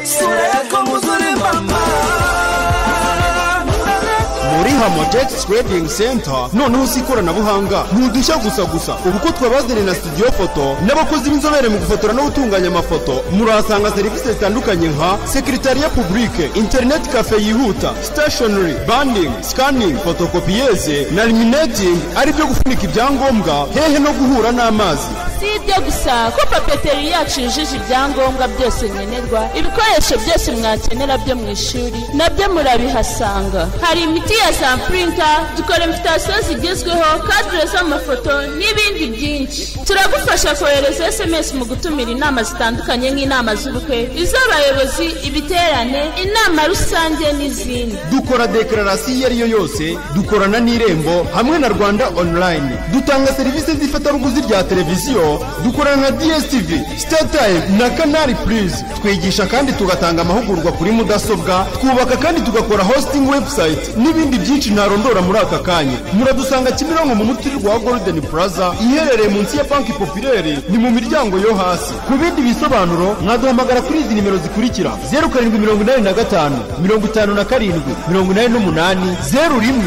sura yako mzuri mama muri Hamajet Trading Center noneho si ikoranabuhanga ntudushya gusa gusa ubu ko twabazaniye na studio foto n'abakozi b'inzobere mu gufotora no gutunganya amafoto murahasanga serivisi zitandukanye nka sekretariya publique internet cafe yihuta stationery banding scanning photocopyese na laminating ari byo gufunika ibyangombwa hehe no guhura n'amazi si ibyo gusa ko papeteri yacu yujuje ibyangombwa byose nkenerwa ibikoresho byose mwakenera byo mu ishuri nabyo murabihasanga hari imiti ya sanpurinta dukora imfitasiyo zigezweho kadire z'amafoto n'ibindi byinshi turagufasha kohereza esemesi mu gutumira inama zitandukanye nk'inama z'ubukwe iz'abayobozi ibiterane inama rusange n'izindi dukora dekararasiyo iyo ari yo yose dukorana n'irembo hamwe na rwanda online dutanga serivisi z'ifatabuguzi rya televiziyo dukorana na dstv startime na canal plus twigisha kandi tugatanga amahugurwa kuri mudasobwa twubaka kandi tugakora hosting website n'ibindi byinshi ntarondora muri aka kanya muradusanga kimironko mu muturirwa wa golden plaza iherereye munsi ya banki populaire ni mu miryango yo hasi ku bindi bisobanuro mwaduhamagara kuri izi nimero zikurikira zeru karindwi mirongo inani na gatanu mirongo itanu na karindwi mirongo inani n'umunani zeru rimwe